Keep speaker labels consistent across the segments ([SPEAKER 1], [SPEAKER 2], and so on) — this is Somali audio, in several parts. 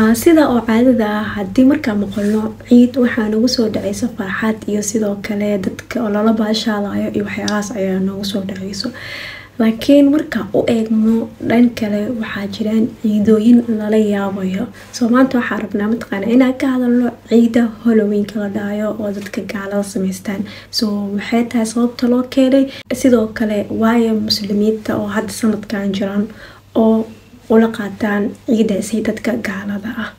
[SPEAKER 1] sida oo caadada ah haddii markaa maqalno ciid waxaa nagu soo dhacayso farxad iyo sidoo kale dadka oo lala baashaadayo iyo waxyaalahaas ayaa nagu soo dhacayso laakiin marka u eegno dhan kale waxaa jiraan ciidooyin lala yaabayo soo maanta waxaa rabnaa mataqaana inaan ka hadalno ciida holoweynka la dhahayo oo dadka gaalada samaystaan soo waxay tahay sababta loo keenay sidoo kale waayo muslimiinta oo hadda sanadkan jiraan oo ula qaataan ciidaasi dadka gaalada ah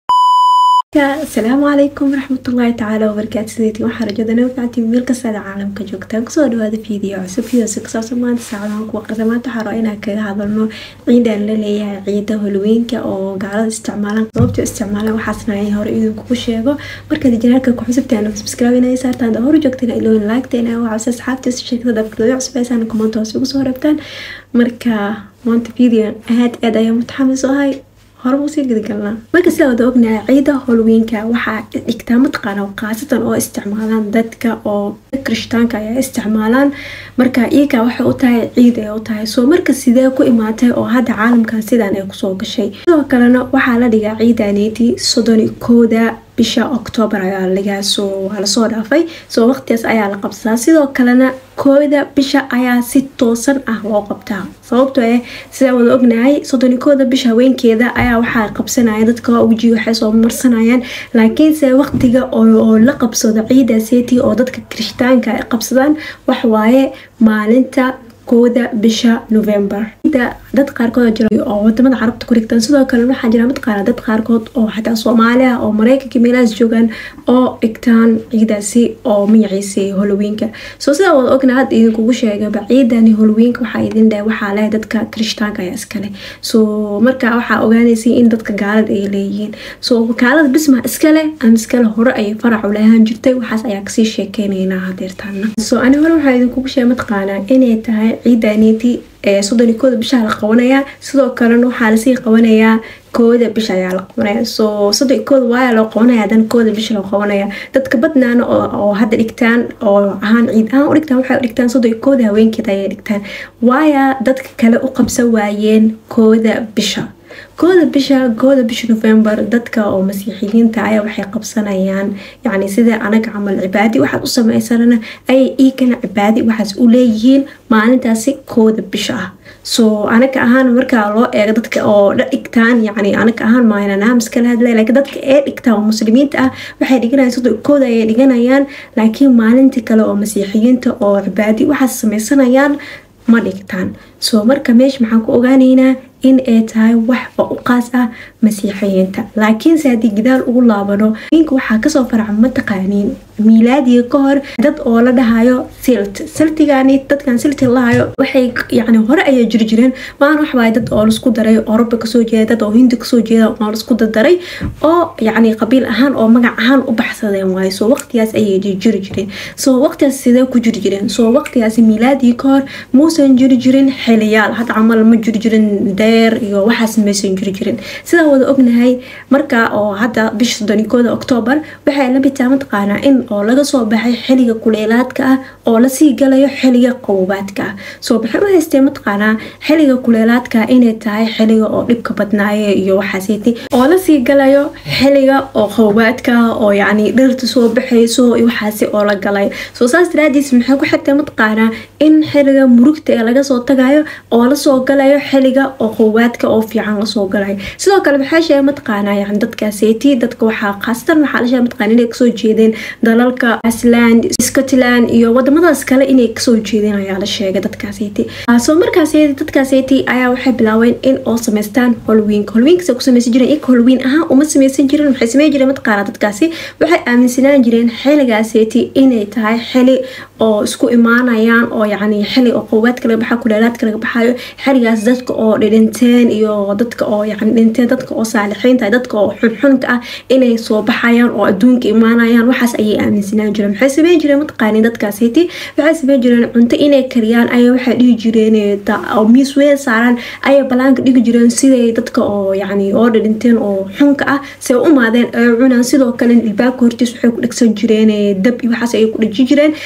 [SPEAKER 1] asalaamu calaykum waraxmatullaahi tacaala wabarakaatu sideetii waxaa rajada nawfactii meel kastaada caalamka joogtaan kusoo dhawaada fiideo cusub fiidoosi kasaabsan maanta saacadahan kuwa qarsa maanta waxaa rabaa inaan kaga hadalno ciidaan la leeyahay ciida holweynka oo gaalada isticmaalaan sababta isticmaalaan waxaasna ay hore idinkugu sheego markaad janaalka ku xusubtaan subscribe inay saartaan hore joogteen ilooyin laagteen waxaase asxaabtiisa sheekada dabkadooda cusbeysaan kumanto hoos ugu soo rabtaan marka maanta video aad aad ayaa mutaxamis ahay horeba usii gedigalnaa marka sida wada ognahay ciida holweynka waxaa dhigtaa mataqaana khaasatan oo isticmaalaan dadka oo kirishtaanka ayaa isticmaalaan marka iyaga waxay u tahay ciid ay u tahay soo marka sidee ku imaatay oo hadda caalamkan sidan ay kusoo gashay sidoo kalena waxaa la dhigaa ciidaneeti soddoni kooda bisha octoobar ayaa lagaa soo waa lasoo dhaafay soo waqtigaas ayaa la qabsadaa sidoo kalena kooda bisha ayaa si toosan ah loo qabtaa sababtoo eh sidaa wada ognahay soddoni kooda bisha haweenkeeda ayaa waxaa qabsanaya dadka weji waxay soo marsanayaan laakiinse waqtiga oo la qabsado ciida seti oo dadka kirishtaanka ay qabsadaan waxwaaye maalinta kooda bisha november dad qaarkood jira oo wadamada carabta ku rigtaan sidoo kale waxaa jira mataqaana dad qaarkood oo xataa soomaali ah oo mareykanka meelahaas joogaan oo dhigtaan ciidaasi oo magaciisa holweynka soo sidaa wada ogna hadda idinkugu sheegaba ciidani holweynka waxaa idin dhahay waxaa leh dadka kirishtaanka ayaa iskale soo marka waxaa ogaanaysay in dadka gaalada ay leeyihiin soo gaalada bisma iskale ama iskale hore ayay farac u lahaan jirtay waxaas ayaa kasii sheekeynaynaa hadeertaana soo ani hore waxaa idinkugu sheegay mataqaana inay tahay ciidaneeti soddoni kooda bishaa la qabanayaa sidoo kalena waxaa lasii qabanayaa kooda bisha ayaa la qabanaya soo soddon kooda waaya loo qabanaya haddana kooda bisha loo qabanaya dadka badnaana oo hadda dhigtaan oo ahaan ciid ahaan u dhigtaan waxay u dhigtaan soddon kooda haweenkeeda ayay dhigtaan waaya dadka kale u qabsan waayeen kooda bisha kooda bisha kooda bisha november dadka oo masiixiyiinta ayaa waxay qabsanayaan yacni sida anaga camal cibaadi waxaad u sameysanana ayay iikana cibaadi waxaas u leeyihiin maalintaasi kooda bisha ah soo anaga ahaan markaa loo eego dadka oo dha dhigtaan yacni anaga ahaan maynanaams kala hadlay laakiin dadka ee dhigtaan oo muslimiinta ah waxay dhiganayaan soddon kooda ayay dhiganayaan laakiin maalintii kale oo masiixiyiinta oo cibaadi waxaas sameysanayaan ma dhigtaan soo marka meesha maxaan ku ogaaneynaa in ay tahay waxba u qaas ah masiixiyiinta laakiinse haddii gidaal ugu laabano ninka waxaa kasoo farca mataqaaniin miilaadiga ka hor dad oo la dhahayo silt siltigani dadkan silti lahayo waxay yani hore ayay jiri jireen maan waxwaay dad oo laisku daray oroba kasoo jeeda dad oo hindi kasoo jeeda oo laisku dardaray oo yacni qabiil ahaan oo magac ahaan u baxsadeen waayo soo waqtigaas ayay jiri jireen soo waqtigaas sidee ku jiri jireen soo waqtigaasi miilaadiga ka hor muusan jiri jirin xiliyaal had camal ma jiri jirin deer iyo waxaas maysan jiri jirin sidaa wada ognahay marka oo hadda bisha soddonikooda octoobar waxay la bitaa mataqaanaa in oo laga soo baxay xiliga kuleelaadka ah oo lasii galayo xiliga qowbaadka ah soo maxay u haystee mataqaanaa xiliga kuleelaadka inay tahay xiliga oo dhibka badnaaye iyo waxaasiti oo lasii galayo xiliga oo qowbaadka oo yacni dhirta soo baxayso iyo waxaasi oo la galay soo saas daraadiis maxay ku xigtay mataqaanaa in xiliga murugta ee laga soo tagayo oo lasoo galayo xiliga oo qowbaadka oo fiican lasoo galayo sidoo kale maxaa sheegay mataqaanaa yani dadkaaseti dadka waxaa khaasatan waxaa la sheegay mataqaana inay kasoo jeedeen dalalka iceland scotland iyo wadamadaas kale inay kasoo jeedeen ayaa la sheegay dadkaaseti soo markaas dadkaaseti ayaa waxay bilaabeen in oo sameystaan holweynka holweynkas ku sameysan jireen iyaga holweyn ahaan uma sameysan jirin waxay sameyn jireen mataqaana dadkaasi waxay aaminsanaan jireen xiligaaseti inay tahay xili oo isku imaanayaan oo yacni xili oo qowbaadka laga baxayo kuleelaadka laga baxayo xiligaas dadka oo dhidhinteen iyo dadka oo yacni dhinteen dadka oo saalixiinta dadka oo xunxunka ah inay soo baxayaan oo adduunka imaanayaan waxaas ayay aaminsanaan jireen maxay sameyn jireen mataqaani dadkaasiti waxay sameyn jireen cunto inay kariyaan ayay waxay dhihi jireen oo miis weyn saaraan ayay balaanka dhigi jireen siday dadka oo yacni oo dhidhinteen oo xunka ah say u imaadeen ay cunaan sidoo kale ilbaabka hortiis waxay ku dhegsan jireen dab iyo waxaas ayay ku dheji jireen sida dadka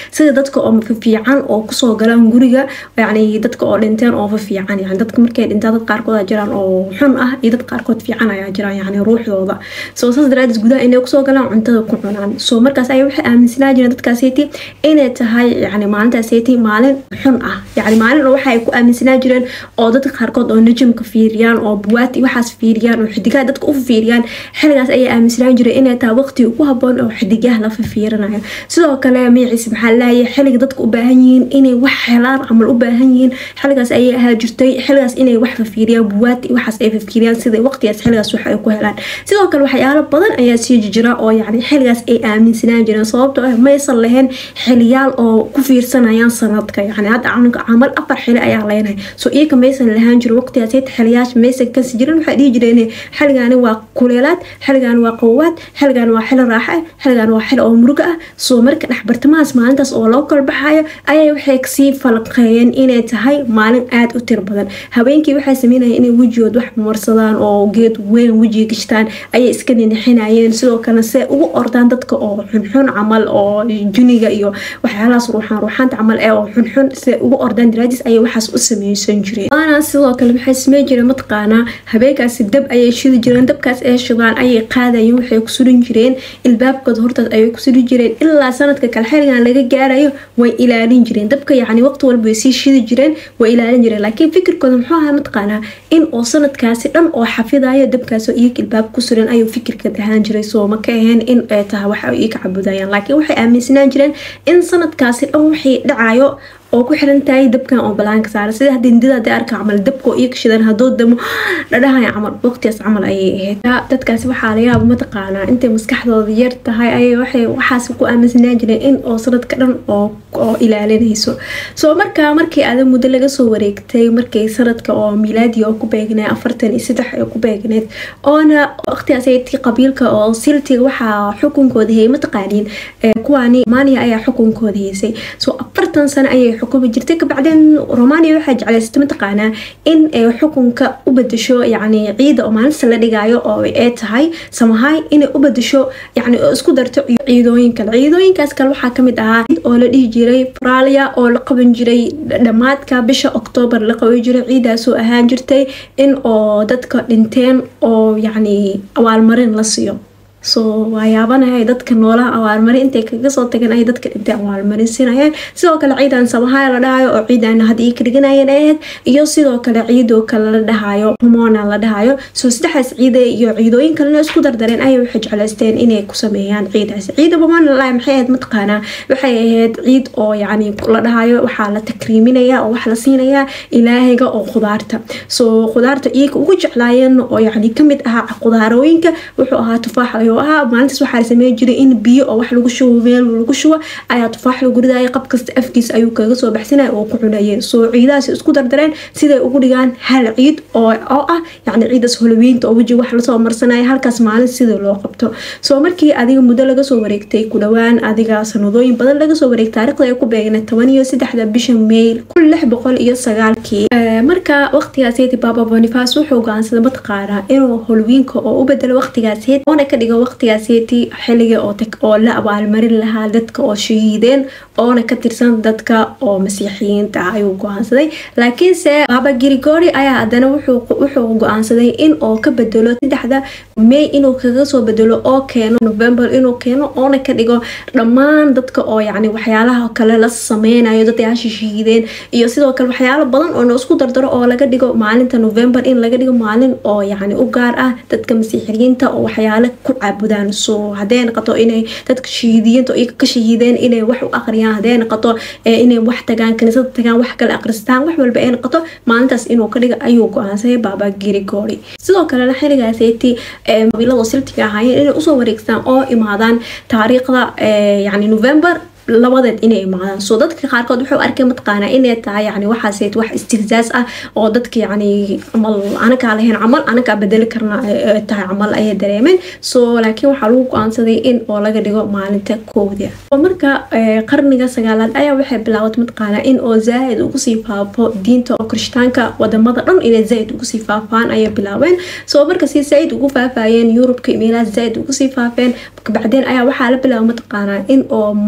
[SPEAKER 1] dadka oo fiican oo kusoo galaan guriga yani dadka oo dhinteen oo fiican yani dadka markay dhintaan dad qaarkood jiraan oo xun ah iyo dad qaarkood fiican ayaa jiraan yani ruuxdooda soo saas daraadeed gudaha inay kusoo galaan cuntada ku cunaan soo markaas ayaa waxay aaminsanaa jireen dadkaaseti inay tahay yani maalintaaseti maalin xun ah yani maalin waxa ay ku aaminsanaa jireen oo dadka qaarkood oo najamka fiiriyaan oo buwaati waxaas fiiriyaan oo xidigaha dadka u fiiriyaan xiligaas ayay aaminsanaan jireen inay tahay waqti ugu haboon oo xidigaha la fiirinayo sidoo kale magaciisa maxaa leeyahay xiliga dadka u baahan yihiin inay wax helaan camal u baahan yihiin xiligaas ayay ahaa jirtay xiligaas inay wax fiiriyaan buwaati waxaas ay fiiriyaan sida waqtigaas xiligaas wax ay ku helaan sidoo kale waxyaalo badan ayaa sii jira oo yani xiligaas ay aaminsanaan jireen sababtoo ah maysan lahayn xiliyaal oo ku fiirsanayaan sanadka yani hadda camal afar xili ayaa leenahay soo iyaka maysan lahaan jirin waqtigaas xiliyaasha maysan kasi jirin waxay dhihi jireen xiligaani waa kuleelaad xiligaani waa qawaad xiligaani waa xili raaxa ah xiligaani waa xili oo muruga ah soo marka dhexbartamahaas maalintaas oo loo kala baxayo ayay waxay kasii falqeeyeen inay tahay maalin aada u tir badan habeenkii waxay sameynayeen inay wejigood wax marsadaan oo geed weyn wejiga gashtaan ayay iska ninixinayeen sidoo kalena se ugu ordaan dadka oo xunxun camal oo juniga iyo waxyaalahaas ruuxaan ruuxaanta camal ee oo xunxun se ugu ordaan daraadiis ayay waxaas u sameysan jireen waana sidoo kale waxay sameyn jireen mataqaanaa habeenkaasi dab ayay shidi jireen dabkaas ay shidaan ayay qaadayeen waxay ku surin jireen ilbaabkooda hortaas ayay ku suri jireen ilaa sanadka kale xiligan laga gaarayo way ilaalin jireen dabka yacni waqti walba way sii shidi jireen way ilaalin jireen laakiin fikirkooda muxuu ahaa mataqaanaa in oo sanadkaasi dhan oo xafidayo dabkaasoo iyaga ilbaab ku suran ayuu fikirka ahaan jiray soo ma ka ahayn in ay tahay waxa ay ka cabudayaan laakiin waxay aaminsanaan jireen in sanadkaasi dhan wixii dhacayo oo ku xiran tahay dabkan oo balaanka saara sida hadii hindida hadii arka camal dabka oo iyaga shidan haduu damo dhadhahaya camal waqtigaas camal ayay ahayd dadkaasi waxaa laga yaaba mataqaanaa intay maskaxdooda yar tahay ayay waxay waxaas ku aaminsanaan jireen in oo sanadka dhan oo oo ilaalinayso soo markaa markii ada muddo laga soo wareegtay markii sanadka oo milaadi oo ku beegneed afartan iyo saddex ay ku beegneed oona waqtigaas tii qabiilka oo siltiga waxaa xukunkooda hayay mataqaaniin kuwaani romania ayaa xukunkooda haysay soo afartan sano ayay xukumi jirtay kabacdeen romania waxaa jeclaysatay mataqaanaa in ay xukunka u bedesho yacni ciida oo maalinta la dhigaayo oo ay tahay samahay inay u bedesho yacni oo isku darto ciidooyin kale ciidooyinkaas kale waxaa kamid ahaa oo la dhihi jiray fralia oo la qaban jiray dhammaadka bisha octoobar la qaban jiray ciidaasoo ahaan jirtay in oo dadka dhinteen oo yacni abaalmarin la siiyo soo waayaabanahay dadka noolaha abaalmarin intay kaga soo tageen ay dadka dhintay abaalmarin sinayeen sidoo kale ciidan samahaaya la dhahayo oo ciidan had ii ka dhiganayeen ahayd iyo sidoo kale ciidoo kale la dhahayo humona la dhahayo soo saddexdaas ciida iyo ciidooyin kalena isku dardareen ayay waxay jeclaysteen inay ku sameeyaan ciidaas ciida humona la maxay ahayd mataqaanaa waxay ahayd ciid oo yacni la dhahayo waxaa la takriiminaya oo wax la siinayaa ilaahiga oo khudaarta soo khudaarta iyaga ugu jeclaayeen oo yacni kamid ahaa khudaarooyinka wuxuu ahaa tufaax ahaa maalintaas waxaa la sameyn jiray in biyo oo wax lagu shubo meel lagu shubo ayaa tufaax lagu ridaya qab kasta afkiisa ayuu kaga soo baxsanaya oo ku cunayeen soo ciidahaas isku dardareen siday ugu dhigaan hal ciid oo oo ah yacni ciidaas holoweynta oo weji wax lasoo marsanaya halkaas maalin sida loo qabto soo markii adiga muddo laga soo wareegtay ku dhowaan adiga sanadooyin badan laga soo wareegtay taarikhda ay ku beegnay toban iyo saddexda bisha meyl kun lix boqol iyo sagaalkii marka waqtigaaseti baba bonifas wuxuu go-aansaday mataqaanaa inuu holowiinka oo u bedelo waqtigaaseti oona ka dhigo waqtigaaseti xiliga oo la abaalmarin lahaa dadka oo shahiideen oona ka tirsan dadka oo masiixiyiinta ah ayuu go-aansaday laakiinse baba grigori ayaa haddana wuxuu go-aansaday in oo ka bedelo saddexda may inuu kaga soo bedelo oo keeno november inuu keeno oona ka dhigo dhammaan dadka oo yacni waxyaalaha kale la sameynayo dadyaasha shahiideen iyo sidoo kale waxyaalo badan oo na isku dardaro oo laga dhigo maalinta november in laga dhigo maalin oo yacni u gaar ah dadka masiixiyiinta oo waxyaalo ku caabudaan soo hadday noqoto inay dadka shahiidiyiinta oo iyaga ka shahiideen inay wax u aqriyaan hadday noqoto inay wax tagaan kaniisada tagaan wax kale aqristaan wax walba ay noqoto maalintaas inuu ka dhiga ayuu go-aansaday baaba grigori sidoo kalena xiligaaseti qabiilada siltiga ahaayeen inay usoo wareegstaan oo imaadaan taariikhda yacni november labadeed inay imaadaan soo dadka qaarkood wuxuu arkay mataqaanaa inay tahay yani waxaaseed wax istigzaas ah oo dadka yani camal anakaa lahayn camal anakaa bedeli karna tahay camal ayay dareemeen soo laakiin waxaa lagu go-aansaday in oo laga dhigo maalinta koowda marka qarniga sagaalaad ayaa waxay bilaawatay mataqaanaa in oo zaa-id ugu sii faafo diinta oo kirishtaanka wadamada dhan inay zaa-id ugu sii faafaan ayay bilaabeen soo marka si zaa-id ugu faafayeen yurubka meelaha zaa-id ugu sii faafeen bacdeen ayaa waxaa la bilaaba mataqaanaa in oo maalinta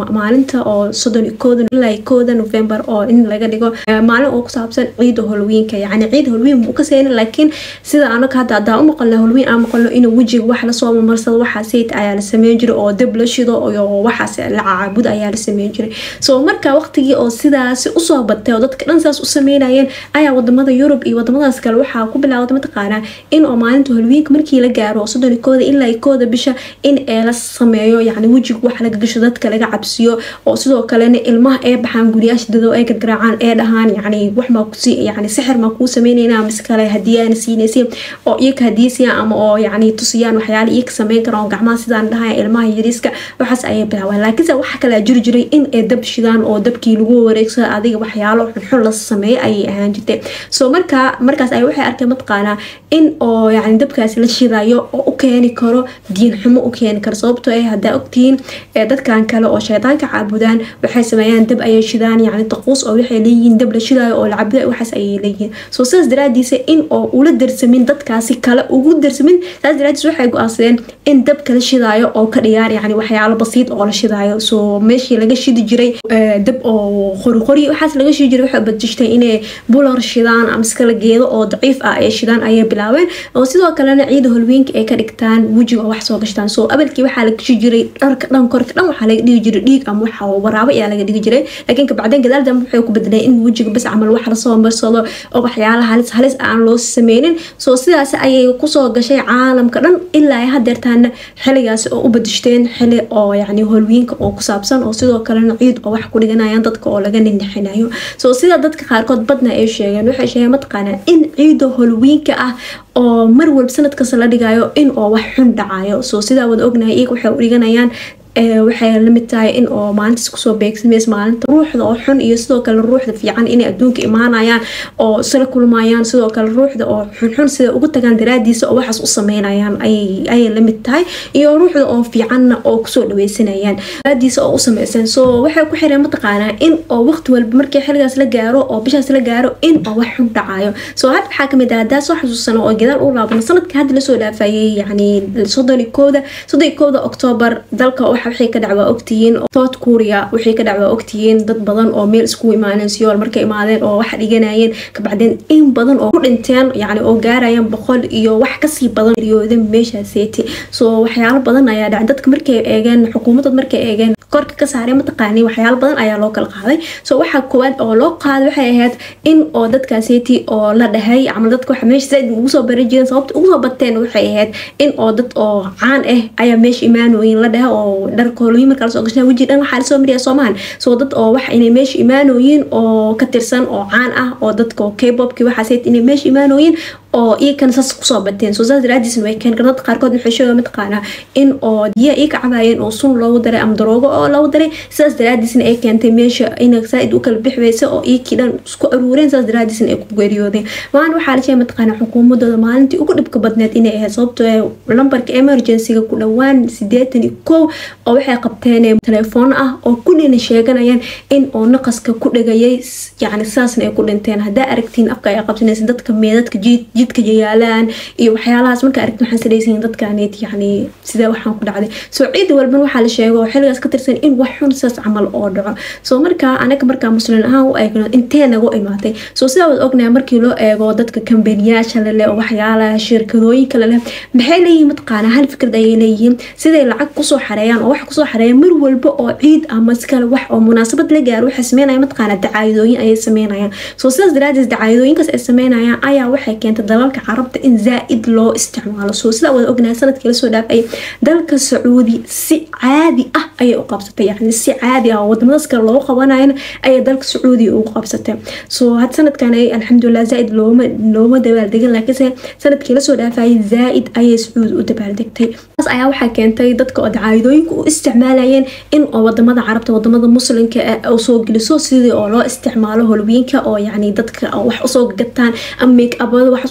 [SPEAKER 1] maalinta oo soddon iyo kooda ilaa kooda november oo in laga dhigo maalin oo ku saabsan ciida holwiinka yacni ciida holwiin muu ka seynin laakiin sida anaga hadda hadaa u maqalna holwiin aan maqalno inuu wejiga wax lasoo mamarsado waxaa sayid ayaa la sameyn jiray oo dab la shido iyo waxaas la caabud ayaa la sameyn jiray so marka waqtigii oo sidaasi usoo batay oo dadka dhan saas u sameynayeen ayaa wadamada yurub iyo wadamadaas kale waxaa ku bilaawda mataqaanaa in oo maalinta holwiinka markii la gaaro soddon iyo kooda ilaa kooda bisha in ee la sameeyo yacni wejiga wax laga gasho dadka laga cabsiyo oo sidoo kalena ilmaha ee baxaan guryaasha dado ay gargaraacaan ee dhahaan yacni wax maa kusi yacni sixir maa kuu sameynayna mise kale hadiyaana siinaysi oo iyaka hadiisiya ama oo yacni tusiyaan waxyaala iyaka sameyn karaan oo gacmaha sidaan dhahaya ilmaha yariiska waxaas ayay bilaabaan laakiinse waxa kalaa jiri jiray in ay dab shidaan oo dabkii lagu wareegsado adiga waxyaalo xunxun la sameeyo ayay ahaan jirtay so markaa markaas ay waxay arkeen mataqaanaa in oo yacni dabkaasi la shidayo oo u keeni karo diin xumo u keeni karo sababtoo ay haddaa ogtihiin dadkan kale oo shaydaanka caabudaan waxay sameeyaan dab ayay shidaan yacni taquus oo waxay leeyihiin dab la shidaayo oo la cabudayo waxaas ayay leeyihiin so sidaas daraadiisa in oo ula darsamin dadkaasi kale ugu darsamin saas daraadiis waxay go-aansadeen in dabka la shidaayo oo ka dhigaan yacni waxyaalo basiid oo la shidaayo so meeshii laga shidi jiray dab oo qoriqori waxaas laga shidi jiray waxay badjishtay inay bular shidaan ama iskala geedo oo daciif ah ay shidaan ayay bilaabeen oo sidoo kalena ciida holwiinka ay ka dhigtaan wejiga oo wax soo gashtaan so abalkii waxaa la gashi jiray dharka dhan korka dhan waxaa laga dhigi jiray dhiig ama waxa waraabo ayaa laga dhigi jiray laakiin kabacdeen gadaal dambe waxay ku bedeleen in wejiga bas camal wax lasoo marsado oo waxyaala halis halis aan loo sameynin so sidaas ayay kusoo gashay caalamka dhan ilaa ay hadeertaana xiligaasi oo u badishteen xili oo yacni holwiinka oo ku saabsan oo sidoo kalena ciid oo wax ku dhiganayaan dadka oo laga nindhixinayo so sida dadka qaarkood badna ay sheegeen waxay sheegeen mataqaanaa in ciida holwiinka ah oo mar walba sanad kasta la dhigayo in oo wax xun dhacayo so sidaa wada ognahay iyaga waxay u dhiganayaan waxay lamid tahay in oo maalintaas kusoo beegsameys maalinta ruuxda oo xun iyo sidoo kale ruuxda fiican inay adduunka imaanayaan oo isla kulmayaan sidoo kale ruuxda oo xunxun sida ugu tagaan daraadiisa oo waxaas u sameynayaan ayay lamid tahay iyo ruuxda oo fiicanna oo kusoo dhaweysanayaan daraadiisa oo u sameysan so waxay ku xireen mataqaanaa in oo waqti walba markii xiligaas la gaaro oo bishaas la gaaro in oo wax xun dhacayo so hadda waxaa kamid ah haddaa soo xasuusano oo gadaal u laabano sanadka hadda lasoo dhaafayay yacni soddon iyo kooda soddon iyo kooda oktoobar dalka waxay ka dhacwaa ogtihiin south korea waxay ka dhacwaa ogtihiin dad badan oo meel iskugu imaaneen siyool markay imaadeen oo wax dhiganayeen kabacdeen in badan oo ku dhinteen yacni oo gaarayaan boqol iyo wax kasii badan riyoodan meeshaaseeti so waxyaalo badan ayaa dhacay dadka markay eegeen xukuumadda markay eegeen korka ka saareen mataqaani waxyaalo badan ayaa loo kala qaaday so waxaa koowaad oo loo qaaday waxay ahayd in oo dadkaaseeti oo la dhahay camal dadka waxa meesha zaaid ugu soo bari jireen sababta ugu soo bateen waxay ahayd in oo dad oo caan ah ayaa meesha imaanooyin la dhahay oo dharka holooyin markaa lasoo gashnaa weji dhan waxaa lasoo mariyaa soomahan so dad oo wax inay meesha imaanooyin oo ka tirsan oo caan ah oo dadka oo k-bobki waxaaseet inay meesha imaanooyin oo iyakana saas kusoo bateen so saas daraadiisna way keen karaan dadka qaarkood waxay sheega mataqaanaa in oo diya iyaka cabaayeen oo sun loogu daray ama daroogo oo loogu daray sidaas daraadiisna ay keentay meesha ina saa-id u kala bixi weysa oo iyakii dhan isku aruureen sidaas daraadiisna ay ku geeriyoodeen maalin waxaa la sheegay mataqaanaa xukuumadooda maalintii ugu dhibka badneed inay ahayd sababtoo lambarka emergencyga ku dhowaan sideetan iyo kow oo waxay qabteen telefoon ah oo kullina sheeganayaan in oo naqaska ku dhagayay yacni sidaasna ay ku dhinteen haddaa aragtiin afka ay qabsanaysa dadka meedadka jiid jidka yayaalaan iyo waxyaalahaas markaa aragti waxaan sadhaysayin dadkaneet yacni sidee waxaan ku dhacday soo ciid walban waxaa la sheego xilligaas ka tirsan in wax xun sidaas camal oo dhaco soo markaa anaga markaa muslin ahaan u eegno intee nagu imaatay soo sidaa wad ognahay markii loo eego dadka kambaniyaasha leleh oo waxyaalaha shirkadooyinka leleh maxay leeyihiin mataqaanaa hal fikrad ayay leeyihiin siday lacag kusoo xareeyaan oo wax kusoo xareeyaan mar walba oo ciid ama iskale wax oo munaasabad la gaaro waxay sameynayaan mataqaanaa dacaayadooyin ayay sameynayaan soo sidaas daraadeed dacaayadooyinkaas ay sameynayaan ayaa waxay keentay dalalka carabta in zaa-id loo isticmaalo soo sidaa wada ognahay sanadkii lasoo dhaafay dalka sacuudi si caadi ah ayay u qabsatay yacni si caadi ah oo wadamadaas kale loogu qabanayana ayay dalka sacuudiga ugu qabsatay soo had sanadkan ay alxamdulilah zaa-id looma looma dabaaldegin laakiinse sanadkii lasoo dhaafayay zaa-id ayay sacuudi u dabaaldegtay taas ayaa waxaa keentay dadka oo dacaayadooyinka u isticmaalayeen in oo wadamada carabta wadamada muslimka u soo geliso sidii oo loo isticmaalo holwiinka oo yacni dadka wax usoo gataan ama make abada wax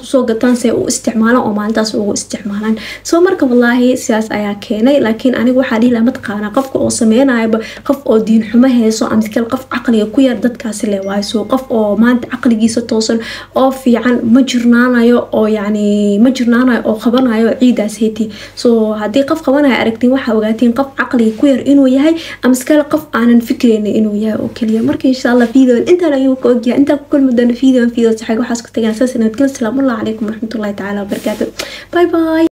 [SPEAKER 1] usoo gataan se u isticmaalaan oo maalintaas ugu isticmaalaan soo marka wallaahi sidaas ayaa keenay laakiin aniga waxaa dhihi laha mataqaanaa qofka oo sameynayaba qof oo diin xumo heeso amskal qof caqliga ku yar dadkaasi le waayo soo qof oo maanta caqligiisa toosan oo fiican ma jirnaanayo oo yacni ma jirnaanayo oo qabanayo ciidaas heyti soo haddii qof qabanayo aragtiin waxaa ogaatiin qof caqliga ku yar inuu yahay amskale qof aanan fikreynin inuu yahay oo keliya marka insha allah videoan intaan ayuu ka ogyahay intaan ku kulmi doona videoan video saxaag waxaas ku tagaan saas nabadgel asalaamu allahu calaykum waraxmatullahi tacaala wabarakaatu bye bye